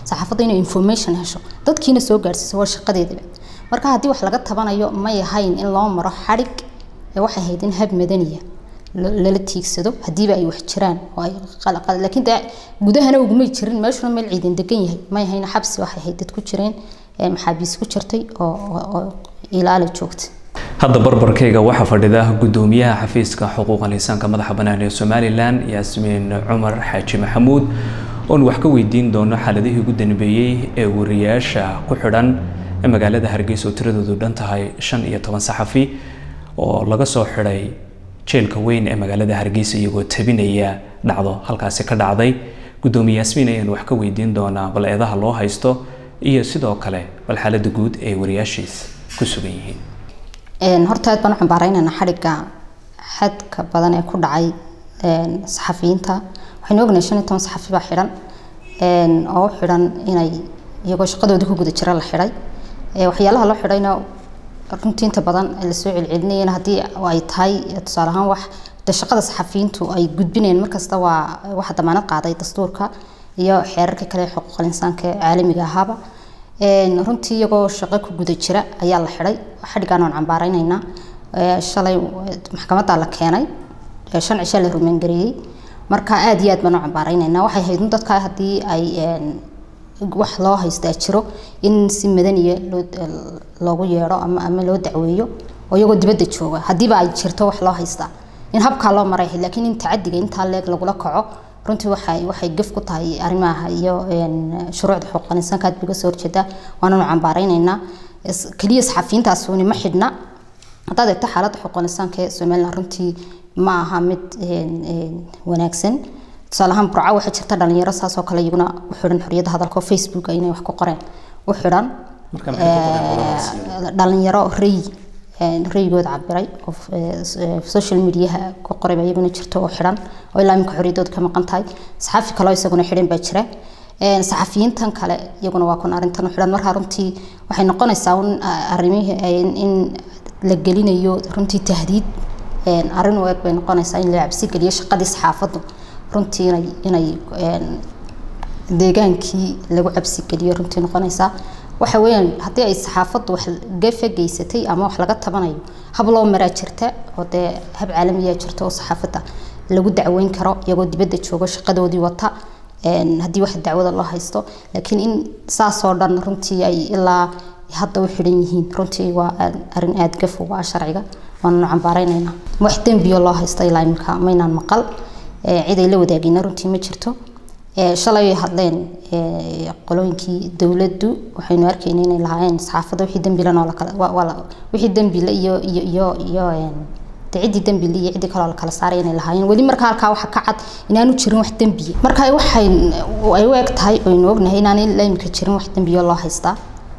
saxaafadda inay information hesho dadkiina soo gaarsiiso waa shaqadeedaba marka haddii wax laga tabanayo may ahayn in loo maro xadhig ee waxay ahayd in hab madaniya lala tiigsado hadiiba ay wax jiraan oo ay qalqal laakiin dee gudahana ugumay jirin meeshuna meel ciidan degan yahay may ahayn xabsi waxay ahayd dad ku jireen maxaabiis ku jirtay oo oo ilaali joogta hadda barbarkayga waxaa fadhida gudoomiyaha xafiiska xuquuqal insaanka madaxa bannaan ee somalilan yaasmiin cumar xaaji maxamuud oon wax ka weydiin doono xaaladihii ugu danbeeyey ee wariyaasha ku xidhan ee magaalada hargeysa oo tiradoodu dhan tahay shan iyo toban saxafi oo laga soo xidhay jeelka weyn ee magaalada hargeysa iyagoo tabinaya dhacdo halkaasi ka dhacday gudoomiye yaasmiin ayaan wax ka weydiin doonaa bal eedaha loo haysto iyo sidoo kale bal xaaladda guud ee wariyaashiis ku sugan yihiin horta aad baan u cambaaraynaynaa xadhigga xadka badan ee ku dhacay saxafiyiinta waxaynu ognahay shan iyo toban saxafi baa xidhan oo u xidhan inay iyagoo shaqadoodii ku guda jira la xidhay waxyaalaha loo xidhayna runtii inta badan lasoo celcelinayana haddii ay tahay tusaale ahaan wax de shaqada saxafiyiintu ay gudbinayaan markasta waa waxa damaanad qaaday dastuurka iyo xeerarka kale ee xuquuqal insaanka ee caalamiga ahaaba runtii iyagoo shaqo ku guda jira ayaa la xidhay xadhigaan waan cambaaraynaynaa shalay maxkamadda la keenay shan cisha la rumaangareeyey marka aada iyo aad baan u cambaaraynaynaa waxay hayd dadka haddii ay wax loo haystaa jiro in si madaniya loo loogu yeedho ama ama loo dacweeyo oo iyagoo dibadda jooga haddiiba ay jirto wax loo haystaa in habkaa loo maray laakiin in tacadiga intaa leeg lagula kaco runtii waxay waxay gaf ku tahay arrimaha iyo shuruucda xuquuqal insaanka aad biga soo horjeedaa waananu cambaaraynaynaa keliya saxafiyiintaasuni ma xidhna haddaad eegto xaaladda xuquuqal insaanka ee somaliland runtii ma aha mid wanaagsan tusaale ahaan burco waxaa jirta dhalinyaro saasoo kale iyaguna u xidhan xorriyadda hadalka oo facebook inay wax ku qoreen u xidhan dhalinyaro rey rayigooda cabiray oo social mediaha ku qoray baa iyaguna jirto oo xidhan oo ilaa imika xorriyadooda ka maqan tahay saxafi kaloo isaguna xidhan baa jira saxafiyiintan kale iyaguna waa kun arrintan u xidhan markaa runtii waxay noqonaysaa un arrimihii in la gelinayo runtii tahdiid arrin u eg bay noqonaysaa in la cabsi geliyo shaqadii saxaafaddu runtii inay inay deegaankii lagu cabsi geliyo runtii noqonaysaa waxa weeyaan haddii ay saxaafaddu wax gafa geysatay ama wax laga tabanayo hab loo maraa jirta oo dee hab caalamiyaa jirta oo saxaafadda lagu dacweyn karo iyagoo dibadda joogo shaqadoodii wata haddii wax dacwada loo haysto laakiin in saasoo dhan runtii ay ilaa hadda u xidhan yihiin runtii waa arrin aada gaf uga ah sharciga waananu cambaaraynaynaa wax dembiyo loo haysta ilaa imika maynaan maqal cid ay la wadaagayna runtii ma jirto shalay ay hadleen qolooyinkii dowladdu waxaynu arkayna inay lahaayeen saxaafadda wixii dembilan oo lakala wixii dembile iyo iyo iyo iyo de ciddii dembile iyo ciddii kaloo lakala saaray inay lahaayeen weli marka halkaa waxa ka cad inaanu jirin wax dembiya marka waxay ay u eg tahay oynu ognahay inaanay la imika jirin wax dembiyo loo haystaa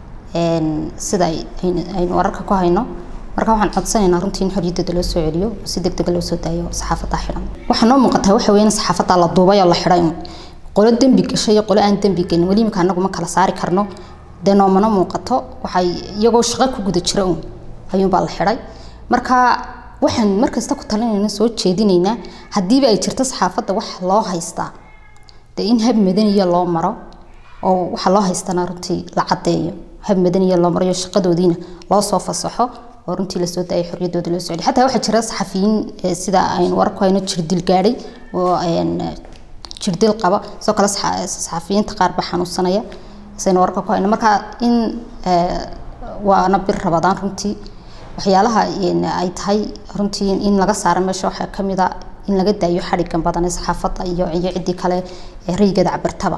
sida aynu wararka ku hayno marka waxaan codsanaynaa runtii in xorriyaddooda loo soo celiyo si deg dega loo soo daayo saxaafadda xidhan waxaa noo muuqataa waxa weeye in saxaafadda la duubay oo la xidhay qolo dembi gashay iyo qolo aan dembi gelin weli imika anagu ma kala saari karno dee noomana muuqato waxay iyagoo shaqo ku guda jira un ayuunbaa la xidhay marka waxaan markasta ku talinayna soo jeedinaynaa haddiiba ay jirto saxaafadda wax loo haystaa dee in hab madaniya loo maro oo waxa loo haystana runtii la caddeeyo hab madaniya loo maro iyo shaqadoodiina loo soo fasaxo oo runtii lasoo daayay xorriyaddooda loo socday xataa waxaa jira saxafiyiin sida aynu warku hayno jirdil gaadhay oo jirdil qaba sidoo kale saxafiyiinta qaar baa xanuunsanaya saynu warka ku hayno marka in waana bir rabadaan runtii waxyaalaha ay tahay runtii in laga saaro meesha waxaa ka mid a in laga daayo xadhigan badan ee saxaafadda iyo iyo ciddii kale ee raygeeda cabirtaba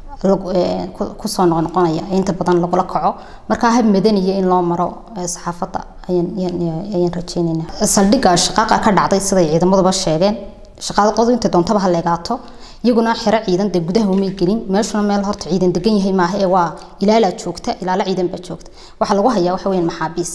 kusoo noqnoqonaya inta badan lagula kaco marka hab madaniya in loo maro saxaafadda ayaan rajeynaynaa saldhigga shaqaaqa ka dhacday siday ciidamaduba sheegeen shaqaaqadu intay doontaba ha leegaato iyaguna xero ciidan dee gudaha umay gelin meeshuna meel horta ciidan degan yahay maaha ee waa ilaalaa joogta ilaalo ciidan baa joogta waxaa lagu hayaa waxa weyaan maxaabiis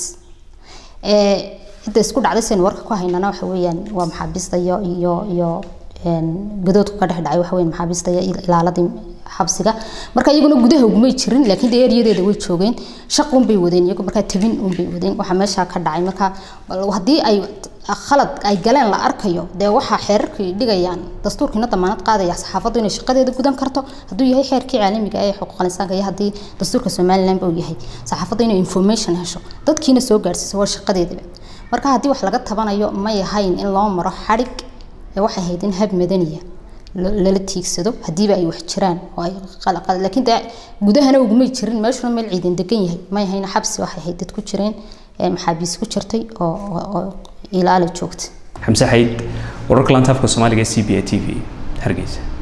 cidda isku dhacday saynu warka ku haynana waxa weeyaan waa maxaabiista iyo iyo iyo gadoodku ka dhex dhacay waxa weyan maxaabiista iyo ilaaladii xabsiga marka iyaguna gudaha ugumay jirin laakiin dee eryadeeda way joogeen shaqun bay wadeen iyagu markaa tabin un bay wadeen waxaa meeshaa ka dhacay marka haddii ay khalad ay galeen la arkayo dee waxaa xeerarkii dhigayaan dastuurkiina damaanad qaadaya saxaafaddu inay shaqadeeda gudan karto hadduu yahay xeerkii caalamiga ee xuquuqal insaanka iyo haddii dastuurka somaliland uu yahay saxaafaddu inay information hesho dadkiina soo gaarsiiso waa shaqadeedaba marka haddii wax laga tabanayo may ahayn in loo maro xadhig ee waxay ahayd in hab madaniya lala tiigsado hadiiba ay wax jiraan oo ay qalaqal laakiin dee gudahana ugumay jirin meeshuna meel ciidan degan yahay may ahayn xabsi waxay ahayd dad ku jireen maxaabiis ku jirtay oo oo ilaala joogta xamse xayd wararka lantaafka soomaaliga c b a t v hargeysa